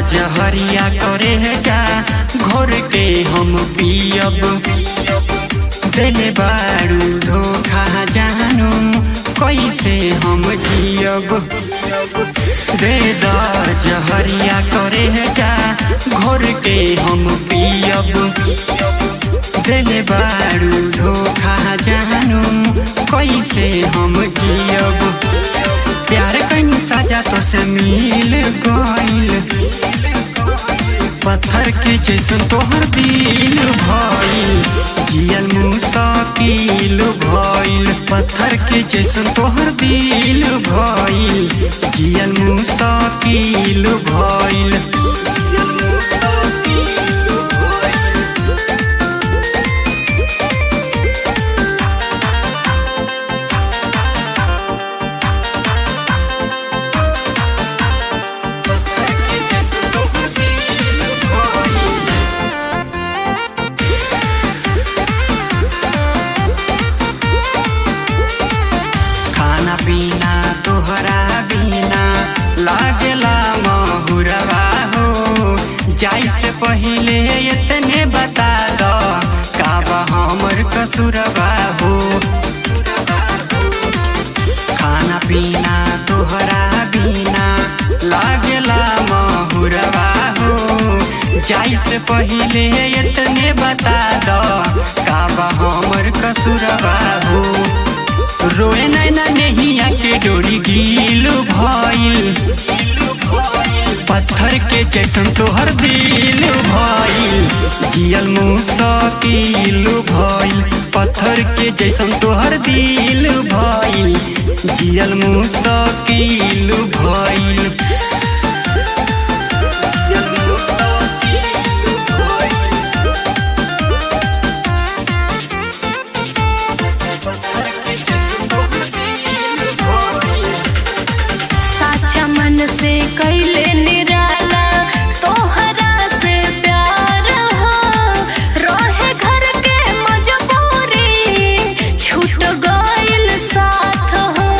जहरिया करे जा घोर के हम पियब देले बारू धोखा जानू कैसे हम जियब दे द जहरिया करे जा घोर के हम पियब देले बारू धोखा जानू कैसे हम जियब प्यार कहीं साजा तो से मिल गइल पत्थर के जैसन तोहर दिल भइल जियल मुस्तकिल भइल पत्थर के जैसन तोहर दिल भइल जियल मुस्तकिल भइल खाना पीना तोहरा बिना लागेला महुरवा हो जाई से पहिले इतने बता दो काबा हमर कसुरवा हो खाना पीना तोहरा बिना लागेला महुरवा हो जाई से पहिले इतने बता दो काबा हमर कसुरवा हो रोए नैना नहिया के डोरी गील भइल पत्थर के जैसन तोहर दिल भइल जियल मुस्तकिल भइल पत्थर के जैसन तोहर दिल भइल जियल मुस्तकिल भइल जियल मुस्तकिल भइल साचा मन से कैले निराला तोहरा से प्यार हो रहे घर के मजबूरी छूट गइल साथ हो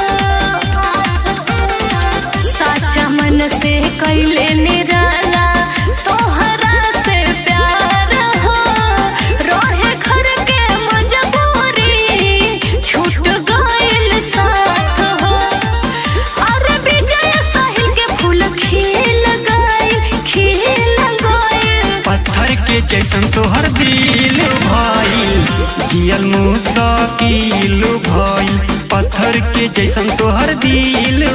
साचा मन से कैले निराला तोहरा से प्यार हो रहे घर के मजबूरी छूट गइल साथ हो अरे विजय साहिल के फूल खिल गए खिल गए पत्थर के जैसन तोहर दिल भइल जियल मुस्तकिल भइल पत्थर के जैसन तोहर दिल